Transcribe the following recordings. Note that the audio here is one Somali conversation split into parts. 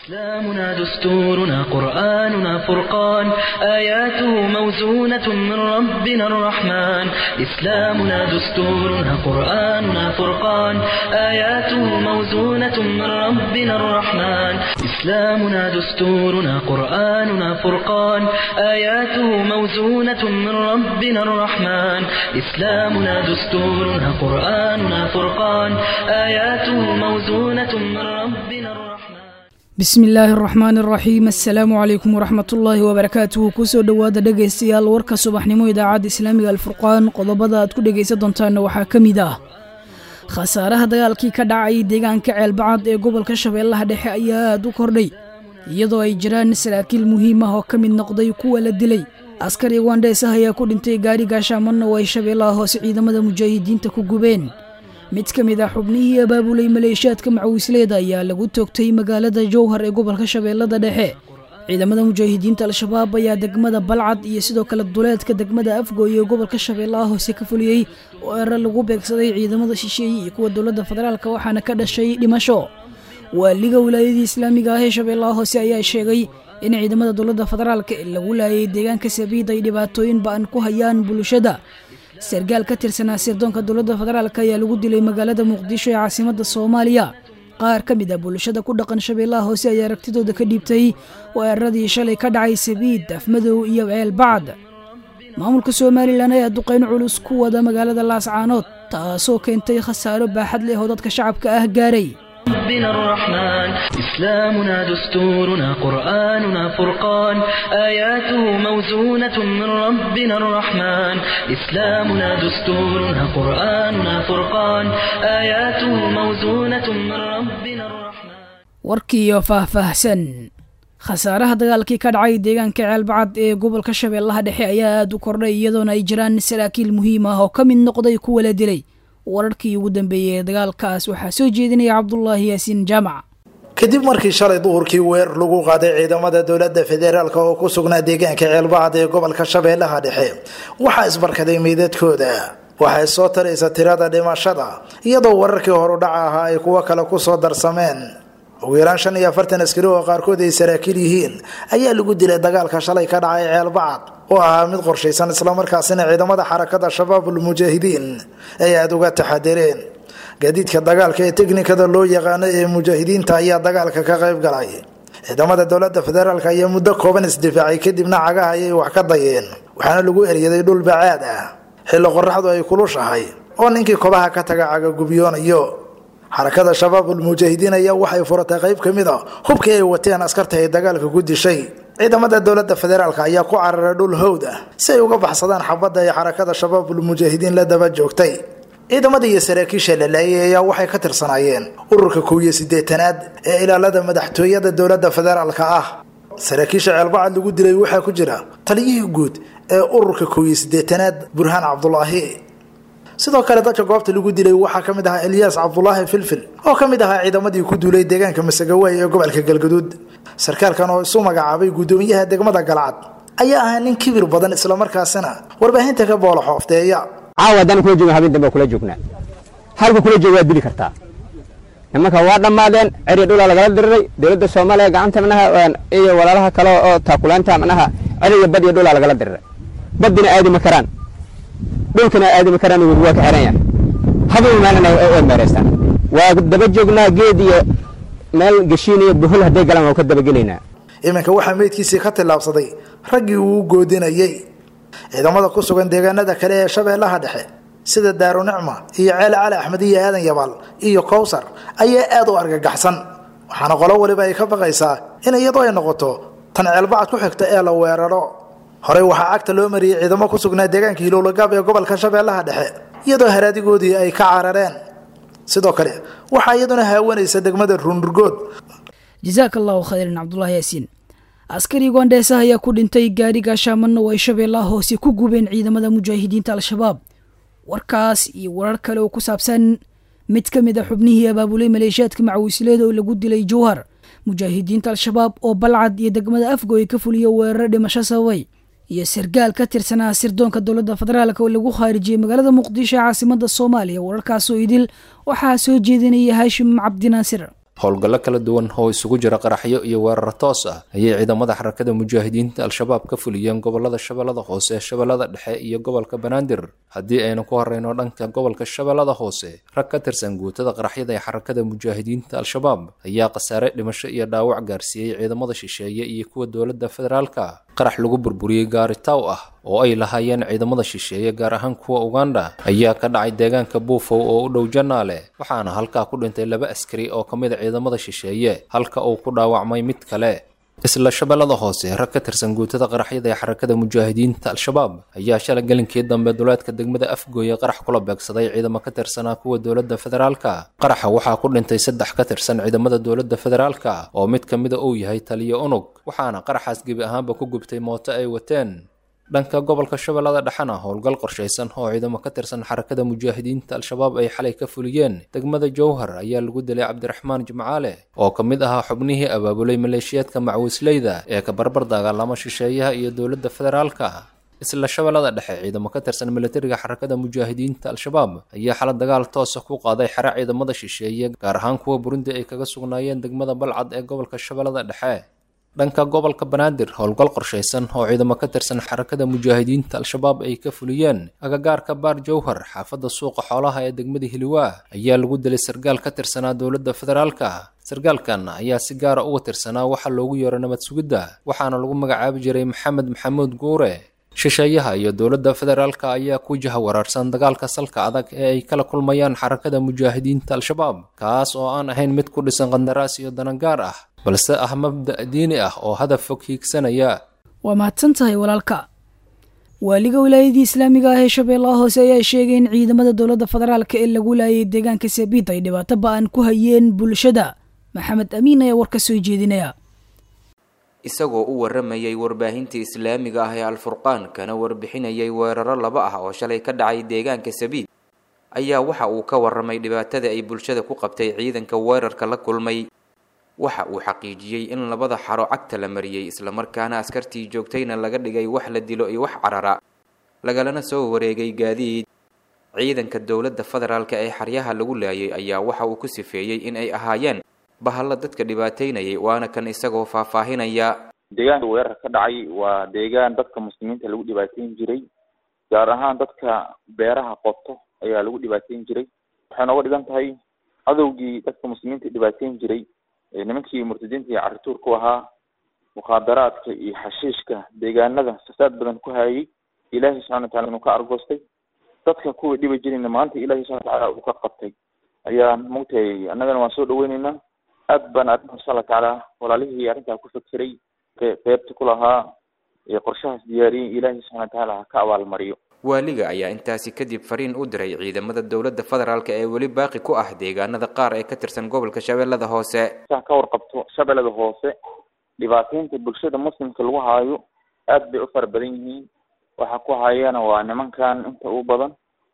إسلامنا دستورنا قرآننا فرقان آياته موزونة من ربنا الرحمن إسلامنا دستورنا قرآننا فرقان آياته موزونة من ربنا الرحمن إسلامنا دستورنا قرآننا فرقان آياته موزونة من ربنا الرحمن إسلامنا دستورنا قرآننا فرقان آياته موزونة من ربنا الرحمن bismi illaahi araxmaan araxiim assalaamu calaykum waraxmatullaahi wabarakaatuhu kusoo dhowaada dhegaystayaal warka subaxnimo idaacadda islaamiga alfurqaan qodobada aad ku dhegaysan doontaanna waxaa ka mid ah khasaaraha dagaalkii ka dhacay deegaanka ceelbacad ee gobolka shabeellaha dhexe ayaa aad u kordhay iyadoo ay jiraan saraakiil muhiim ah oo ka mid noqday kuwa la dilay askari wandheesah ayaa ku dhintay gaari gaashaamanna oo ay shabeellaha hoose ciidamada mujaahidiinta ku gubeen mid ka mid ah xubnihii abaabulay maleeshiyaadka macawisleeda ayaa lagu toogtay magaalada jowhar ee gobolka shabeellada dhexe ciidamada mujaahidiinta al-shabaab ayaa degmada balcad iyo sidoo kale duleedka degmada afgooye ee gobolka shabeellaha hoose ka fuliyey oo erar lagu beegsaday ciidamada shisheeye iyo kuwa dowladda federaalk waxaana ka dhashay dhimasho waaliga wilaayadii islaamiga ah ee shabeellaha hoose ayaa sheegay in ciidamada dowladda federaalk ee lagu laayay deegaanka sabiid ay dhibaatooyin ba-an ku hayaan bulshada sargaal ka tirsanaa sirdoonka dowladda federaalk ayaa lagu dilay magaalada muqdisho ee caasimadda soomaaliya qaar ka mid ah bulshada ku dhaqan shabeellaha hoose ayaa aragtidooda ka dhiibtay weeraradii shalay ka dhacay sabiid afmadow iyo ceel bacd maamulka somalilan ayaa duqayn culus ku wada magaalada laascaanood taasoo keentay khasaaro baaxad leh oo dadka shacabka ah gaaray ربنا الرحمن إسلامنا دستورنا قرآننا فرقان آياته موزونة من ربنا الرحمن إسلامنا دستورنا قرآننا فرقان آياته موزونة من ربنا الرحمن warkiiyo faahfaahsan khasaaraha dagaalkii ka dhacay deegaanka ceelbacad ee gobolka shabeellaha dhexe ayaa aada u kordhay iyadoona ay jiraan saraakiil muhiim ah oo ka mid noqday kuwa la dilay wararkii ugu dambeeyey ee dagaalkaas waxaa soo jeedinaya cabdulaahi yaasiin jaamac kadib markii shalay duhurkii weer lagu qaaday ciidamada dowladda federaalk oo ku sugnaa deegaanka ceelbacad ee gobolka shabeellaha dhexe waxaa isbarkaday meydadkooda waxay soo taraysa tirada dhimashada iyadoo wararkii horudhaca ahaa ay kuwo kale kusoo darsameen ugu yaraan shan iyo afartan askari oo qaarkood ay saraakiil yihiin ayaa lagu dilay dagaalka shalay ka dhacay ceelbacad oo ahaa mid qorshaysan islamarkaasina ciidamada xarakada shabaabul mujaahidiin ay aada uga taxadireen gaadiidka dagaalka ee teknikada loo yaqaano ee mujaahidiinta ayaa dagaalka ka qayb galay ciidamada dowlada federaalk ayaa muddo kooban isdifaacay kadibna cagaha ayay wax ka dayeen waxaana lagu eryaday dhul bacaad ah xilli qoraxdu ay kulushahay oo ninkii kobaha ka taga cagagubyoonayo xarakada shabaabul mujaahidiin ayaa waxay furatay qayb ka mid a hubkii ay wateen askarta ay dagaalka ku dishay ciidamada dowlada federaalk ayaa ku cararay dhul howd ah si ay uga baxsadaan xabadda ay xarakada shabaabul mujaahidiin la daba joogtay ciidamada iyo saraakiisha la laayay ayaa waxay ka tirsanaayeen ururka kow iyo sideetanaad ee ilaalada madaxtooyada dowlada federaalk ah saraakiisha ceelbacad lagu dilay waxaa ku jira taliyihii guud ee ururka kow iyo sideetanaad burhaan cabdulaahi sidoo kale dadka goobta lagu dilay waxaa ka mid ahaa elyaas cabdulaahi filfil oo ka mid ahaa ciidamadii ku duulay deegaanka masagawaay ee gobolka galgaduud sarkaalkan oo isu magacaabay guddoomiyaha degmada galcad ayaa ahaa nin kibir badan islamarkaasina warbaahinta ka boola xoofteeya caawa haddaan kula joogna habeen dambe kula joognaa halka kula jooga waad dili kartaa nimanka waa dhammaadeen ceri dhulaa lagala diriray dowladda soomaaliya gacanta manaha iyo walaalaha kale oo taakulaanta manaha ceriga bad iyo dhulaa lagala diriray badina aadi ma karaan dhulkana aadi ma karaan waa ka xiran yahay habeen maalin way meeraystaan waa daba joognaa geed iyo meel geshiin iyo buhul hadday galaan waa ka dabagelaynaa iminka waxaa meydkiisii ka tillaabsaday raggii uu goodinayey ciidamada ku sugan deegaanada kale ee shabeellaha dhexe sida daarunicma iyo ceele cali axmed iyo aadan yabaal iyo kowsar ayaa aada u argagaxsan waxaana qolo waliba ay ka baqaysaa in iyadoo ay noqoto tan ceelbacad ku xigta ee la weeraro horey waxaa cagta loo mariyey ciidamo ku sugnaa deegaanka hilowlagaab ee gobolka shabeellaha dhexe iyadoo haraadigoodii ay ka carareen sidoo kale waxaa iyaduna haawanaysa degmada ruunurgood jasaaka allahu khayran cabdulaahi yaasiin askari gondheesa ayaa ku dhintay gaari gaashaamanna oo ay shabeellaha hoose ku gubeen ciidamada mujaahidiinta al-shabaab warkaas iyo warar kale oo ku saabsan mid ka mid a xubnihii abaabulay maleeshiyaadka macawisleeda oo lagu dilay jowhar mujaahidiinta al-shabaab oo balcad iyo degmada afgooy ka fuliya weeraro dhimasho sababay iyo sargaal ka tirsanaa sirdoonka dowladda federaalk oo lagu khaarijiyey magaalada muqdisho ee caasimada soomaaliya wararkaasoo idil waxaa soo jeedinaya haashim cabdinaasir howlgallo kala duwan oo isugu jira qaraxyo iyo weerar toos ah ayay ciidamada xarakada mujaahidiinta al-shabaab ka fuliyeen gobolada shabeellada hoose shabeellada dhexe iyo gobolka banaadir haddii aynu ku horeyno dhanka gobolka shabeellada hoose rag ka tirsan guutada qaraxyada ee xarakada mujaahidiinta al-shabaab ayaa khasaare dhimasho iyo dhaawac gaarsiiyey ciidamada shisheeye iyo kuwa dowladda federaalka qarax lagu burburiyey gaari taw ah oo ay lahaayeen ciidamada shisheeye gaar ahaan kuwa uganda ayaa ka dhacay deegaanka buufow oo u dhow janaale waxaana halkaa ku dhintay laba askari oo ka mid a ciidamada shisheeye halka uu ku dhaawacmay mid kale isla shabeellada hoose rag ka tirsan guutada qaraxyada ee xarakada mujaahidiinta al-shabaab ayaa shalay gelinkii dambe duleedka degmada afgooye qarax kula beegsaday ciidamo ka tirsanaa kuwa dowladda federaalka qaraxa waxaa ku dhintay saddex ka tirsan ciidamada dowladda federaalka oo mid ka mida uu yahay taliyo unug waxaana qaraxaas gebi ahaanba ku gubtay mooto ay wateen dhanka gobolka shabeellada dhexena howlgal qorshaysan oo ciidamo ka tirsan xarakada mujaahidiinta al-shabaab ay xalay ka fuliyeen degmada jowhar ayaa lagu dilay cabdiraxmaan jimcaale oo ka mid ahaa xubnihii abaabulay maleeshiyaadka macwiisleyda ee ka barbar dagaalama shisheeyaha iyo dowladda federaalka isla shabeellada dhexe ciidamo ka tirsan militariga xarakada mujaahidiinta al-shabaab ayaa xala dagaal toosa ku qaaday xere ciidamada shisheeye gaar ahaan kuwa burundi ay kaga sugnaayeen degmada balcad ee gobolka shabeellada dhexe dhanka gobolka banaadir howlgal qorshaysan oo ciidamo ka tirsan xarakada mujaahidiinta al-shabaab ay ka fuliyeen agagaarka baar jowhar xaafadda suuqa xoolaha ee degmada hiliwaa ayaa lagu dilay sargaal ka tirsanaa dowladda federaalka sargaalkan ayaa si gaara uga tirsanaa waxa loogu yeero nabad sugidda waxaana lagu magacaabi jiray maxamed maxamuud guure shisheeyaha iyo dowladda federaalka ayaa ku jaha waraarsan dagaalka salka adag ee ay kala kulmayaan xarakada mujaahidiinta al-shabaab kaas oo aan ahayn mid ku dhisan qandaraas iyo danangaar ah balse ah mabda' diini ah oo hadaf fog hiigsanaya waa mahadsan tahay walaalka waaliga wilaayadii islaamiga ah ee shabeellaha hoose ayaa sheegay in ciidamada dowladda federaalka ee lagu laayay deegaanka sabiid ay dhibaato ba-an ku hayeen bulshada maxamed amiin ayaa war ka soo jeedinaya isagoo u waramayay warbaahintii islaamiga ah ee alfurqaan kana warbixinayay weeraro laba ah oo shalay ka dhacay deegaanka sabiid ayaa waxa uu ka waramay dhibaatada ay bulshada ku qabtay ciidanka weerarka la kulmay waxa uu xaqiijiyey in labada xaro cagta la mariyey islamarkaana askartii joogtayna laga dhigay wax la dilo iyo wax carara lagalana soo wareegay gaadiid ciidanka dowladda federaalka ee xaryaha lagu laayay ayaa waxa uu ku sifeeyey in ay ahaayeen bahalla dadka dhibaataynayay waana kan isagoo faahfaahinaya deegaanka weerar ka dhacay waa deegaan dadka muslimiinta lagu dhibaateyn jiray gaar ahaan dadka beeraha qoto ayaa lagu dhibaateyn jiray waxay nooga dhigan tahay cadowgii dadka muslimiinta dhibaateyn jiray nimankii murtadiinta iyo carituur ku ahaa mukhaadaraadka iyo xashiishka deegaanada fasaad badan ku hayay ilaahay subxana watacala inuu ka argoostay dadka kuwii dhibi jirayna maanta ilahay subxana watacaala uu ka qabtay ayaa maogtahay annagana waan soo dhaweyneynaa aad baan arrinta insha allah tacaala walaalihii arrintaa ku fekeray qeybta ku lahaa ee qorshahaas diyaariyey ilaahay subxana watacaala ha ka abaalmariyo waaliga ayaa intaasi kadib fariin u diray ciidamada dowladda federaalk ee weli baaqi ku ah deegaanada qaar ee ka tirsan gobolka shabeellada hoose saa ka warqabto shabeellada hoose dhibaataynta bulshada muslimka lagu haayo aad bay u fara badan yihiin waxa ku hayana waa nimankan inta u badan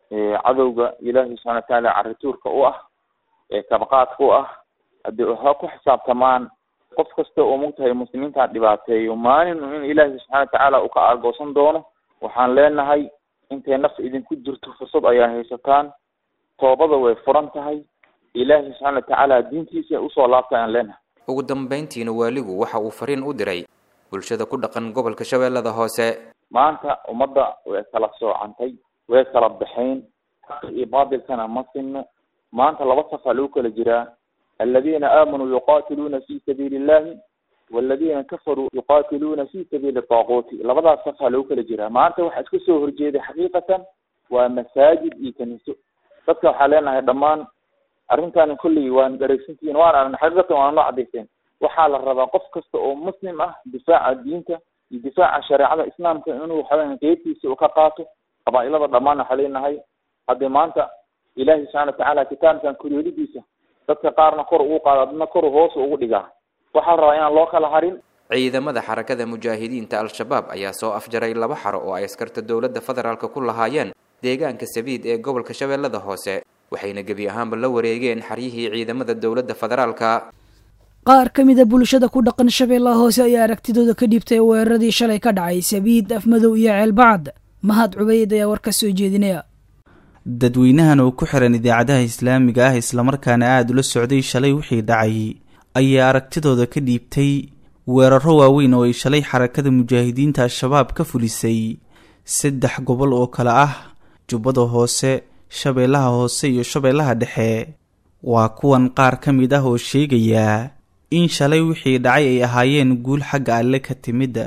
cadowga ilaahay subxana watacaala carituurka u ah ee kabaqaadka u ah haddii ha ku xisaabtamaan qof kasta oo mogtahay muslimiintan dhibaateeyo maalin in ilaahay subxana watacaala uu ka argoosan doono waxaan leenahay intay naf idinku jirto fursad ayaa haysataan toobada way furan tahay ilaahay subxaana watacaala diintiisa usoo laabta ayaan leenahay ugu dambayntiina waaligu waxa uu fariin u diray bulshada ku dhaqan gobolka shabeellada hoose maanta ummadda way kala soocantay way kala baxayn xaqa iyo baatilkana ma sinno maanta laba safaa lagu kala jiraa aladiina aamanuu yuqatiluuna fi sabiili illahi waladiina kafaruu yuqatiluuna fi sabiili taaquuti labadaas safaa lagu kala jiraa maanta waxaa iska soo horjeeday xaqiiqatan waa masaajid iyo kaniiso dadka waxaa leenahay dhammaan arrintan kolley waan dhareysantihiin waan aragna xaqiiqatan waan noo cadayseen waxaa la rabaa qof kasta oo muslim ah difaaca diinta iyo difaaca shareecada islaamka inuu waxaweya qeybtiisa uu ka qaato qabaa-ilada dhammaan waxaa leenahay haddii maanta ilaahay subxana watacaala kitaabkan koryoolidiisa dadka qaarna kor ugu qaado adna kor hoos ugu dhigaa waxaa la rabaa inaan loo kala harin ciidamada xarakada mujaahidiinta al-shabaab ayaa soo afjaray laba xaro oo ay askarta dowladda federaalk ku lahaayeen deegaanka sabiid ee gobolka shabeellada hoose waxayna gebi ahaanba la wareegeen xaryihii ciidamada dowladda federaalka qaar ka mida bulshada ku dhaqan shabeellaha hoose ayaa aragtidooda ka dhiibtay weeraradii shalay ka dhacay sabiid afmadow iyo ceelbacad mahad cubayd ayaa war ka soo jeedinaya dadweynahan oo ku xiran idaacadaha islaamiga ah islamarkaana aada ula socday shalay wixii dhacay ayaa aragtidooda ka dhiibtay weeraro waaweyn oo ay shalay xarakada mujaahidiinta al-shabaab ka fulisay saddex gobol oo kale ah jubbada hoose shabeellaha hoose iyo shabeellaha dhexe waa kuwan qaar ka mid ah oo sheegaya in shalay wixii dhacay ay ahaayeen guul xagga alle ka timida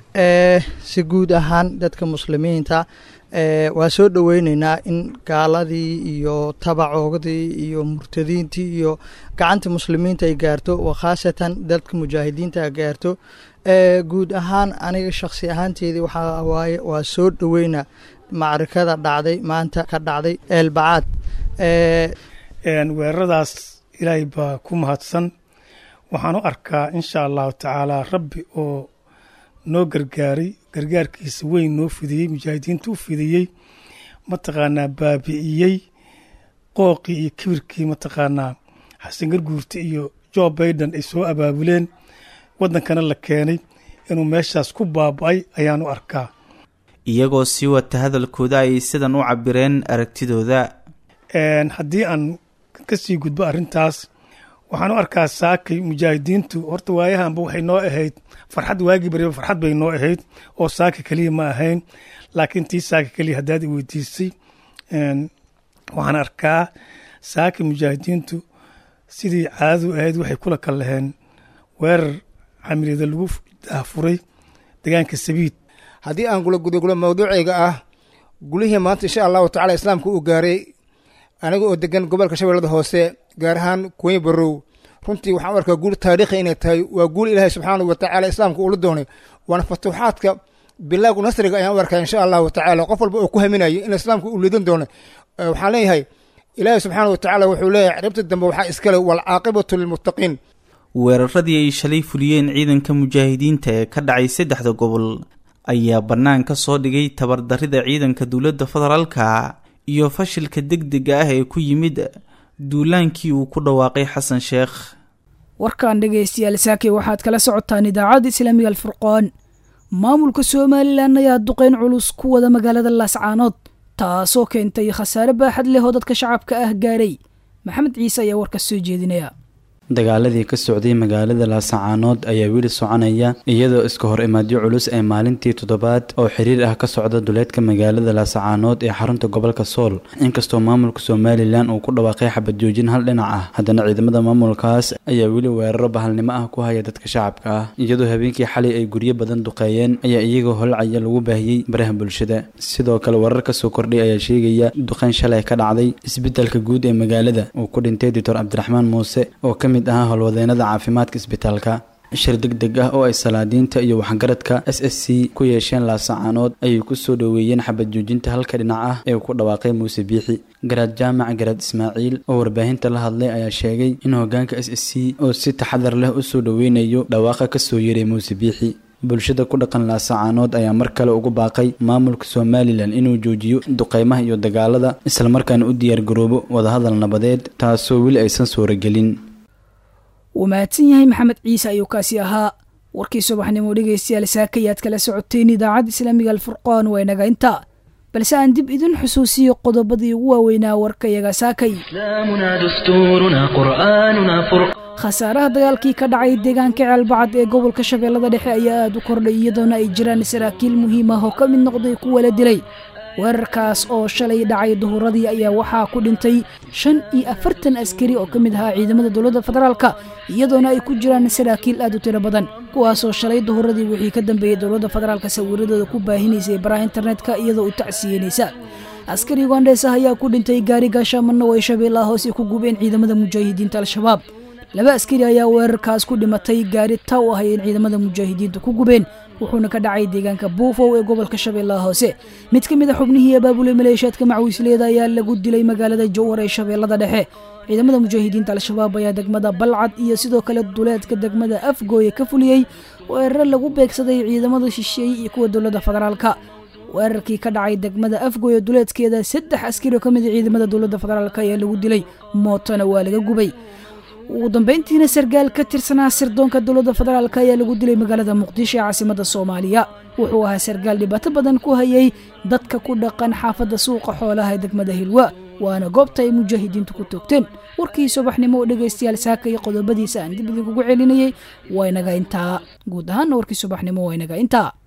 si guud ahaan dadka muslimiinta waa soo dhoweyneynaa in gaaladii iyo tabacoodii iyo murtadiintii iyo gacanta muslimiinta ay gaarto oo khaasatan dadka mujaahidiinta ay gaarto guud ahaan aniga shakhsi ahaanteedii waxaa waaye waa soo dhoweyna macrikada dhacday maanta ka dhacday eelbacaad weeraradaas ilaahay baa ku mahadsan waxaan u arkaa insha allahu tacaala rabbi oo noo gargaaray gargaarkiisa weyn noo fidiyey mujaahidiinta u fidiyey mataqaanaa baabi'iyey qooqii iyo kibirkii mataqaanaa xasan garguurta iyo jo baiden ay soo abaabuleen waddankana la keenay inuu meeshaas ku baaba'ay ayaan u arkaa iyagoo sii wata hadalkooda ayay sidan u cabireen aragtidooda haddii aan ka sii gudbo arrintaas waxaan u arkaa saakay mujaahidiintu horta waayahanba waxay noo ahayd farxad waagii bariba farxad bay noo ahayd oo saaka keliya ma ahayn laakiin tii saaka keliya haddaad i weydiisay waxaan arkaa saaka mujaahidiintu sidii caadadu ahayd waxay kula kal laheen weerar camiriyada lagu daafuray deegaanka sabiid haddii aan gula gudagulo mawduucayga ah gulihii maanta insha allahu tacala islaamka uu gaaray aniga oo degan gobolka shabeellada hoose gaar ahaan kuwey barow runtii waxaan u arkaa guul taariikhi inay tahay waa guul ilaahay subxaanahu watacaala islaamka uula doonay waana fatuuxaadka bilaagu nasriga ayaan u arkaa insha allahu tacaala qof walba oo ku haminayo in islaamka uu lidan doono waxaan leeyahay ilaahay subxaana watacaala wuxuu leeyahay ciribta dambe waxaa iskale waalcaaqibatu lilmuttaqiin weeraradii ay shalay fuliyeen ciidanka mujaahidiinta ee ka dhacay saddexda gobol ayaa bannaan ka soo dhigay tabardarrida ciidanka dowladda federaalka iyo fashilka degdega ah ee ku yimid duulaankii uu ku dhawaaqay xasan sheekh warkan dhegaystayaal saake waxaad kala socotaan idaacadda islaamiga alfurqaan maamulka somalilan ayaa duqeyn culus ku wada magaalada laascaanood taasoo keentay khasaare baaxad leh oo dadka shacabka ah gaaray maxamed ciise ayaa warkaas soo jeedinaya dagaaladii ka socday magaalada laasacaanood ayaa weli soconaya iyadoo iska hor imaadyo culus ee maalintii toddobaad oo xiriir ah ka socda duleedka magaalada laasacaanood ee xarunta gobolka sool inkastoo maamulka somalilan uu ku dhawaaqay xabad joojin hal dhinac ah haddana ciidamada maamulkaas ayaa weli weeraro bahalnimo ah ku haya dadka shacabka ah iyadoo habeenkii xalay ay guryo badan duqeeyeen ayaa iyagoo holcaya lagu baahiyey baraha bulshada sidoo kale warar kasoo kordhay ayaa sheegaya duqeyn shalay ka dhacday isbitaalka guud ee magaalada uu ku dhintay doctor cabdiraxmaan muuse oo ka mid ahaa howlwadeenada caafimaadka isbitaalka shir deg deg ah oo ay salaadiinta iyo waxgaradka s s c ku yeesheen laasacaanood ayay ku soo dhoweeyeen xabad joojinta halka dhinac ah ee uu ku dhawaaqay muuse biixi garaad jaamac garaad ismaaciil oo warbaahinta la hadlay ayaa sheegay in hoggaanka s s c oo si taxadar leh u soo dhoweynayo dhawaaqa ka soo yeray muuse biixi bulshada ku dhaqan laasacaanood ayaa mar kale ugu baaqay maamulka somalilan inuu joojiyo duqeymaha iyo dagaalada islamarkaana u diyaargaroobo wadahadal nabadeed taasoo weli aysan suuragelin wuu mahadsan yahay maxamed ciise ayuu kaasi ahaa warkii subaxnimo dhegaystayaal saakayaad kala socoteen idaacadda islaamiga alfurqaan waa inaga intaa balse aan dib idin xusuusiyo qodobadii ugu waaweynaa warkayaga saakay إسلامنا دستورنا قرآننا فرقان khasaaraha dagaalkii ka dhacay deegaanka ceelbacad ee gobolka shabeellada dhexe ayaa aada u kordhay iyadoona ay jiraan saraakiil muhiim ah oo ka mid noqday kuwa la dilay weerarkaas oo shalay dhacay duhuradii ayaa waxaa ku dhintay shan iyo afartan askari oo ka mid ahaa ciidamada dowladda federaalka iyadoona ay ku jiraan saraakiil aad u tiro badan kuwaasoo shalay duhuradii wixii ka dambeeyey dowladda federaalka sawiradooda ku baahinaysay baraha internetka iyadoo u tacsiyeynaysa askari ugandhees ah ayaa ku dhintay gaari gaashaamana oo ay shabeellaha hoose ku gubeen ciidamada mujaahidiinta al-shabaab laba askari ayaa weerarkaas ku dhimatay gaari taw ah ayeen ciidamada mujaahidiintu ku gubeen wuxuuna ka dhacay deegaanka buufow ee gobolka shabeellaha hoose mid ka mid a xubnihii abaabulay maleeshiyaadka macwiisleeda ayaa lagu dilay magaalada jowhar ee shabeellada dhexe ciidamada mujaahidiinta al-shabaab ayaa degmada balcad iyo sidoo kale duleedka degmada afgooye ka fuliyey weeraro lagu beegsaday ciidamada shisheeye iyo kuwa dowladda federaalka weerarkii ka dhacay degmada afgooye duleedkeeda saddex askari oo ka mid a ciidamada dowladda federaalk ayaa lagu dilay mootona waa laga gubay ugu dambeyntiina sargaal ka tirsanaa sirdoonka dowladda federaalk ayaa lagu dilay magaalada muqdisho ee caasimada soomaaliya wuxuu ahaa sargaal dhibaato badan ku hayay dadka ku dhaqan xaafadda suuqa xoolaha ee degmada hilwa waana goobta ay mujaahidiintu ku toogteen warkii subaxnimo oo dhegaystayaal saaka iyo qodobadiisa aan dib idinkugu celinayay waa inaga intaa guud ahaanna warkii subaxnimo waa inaga intaa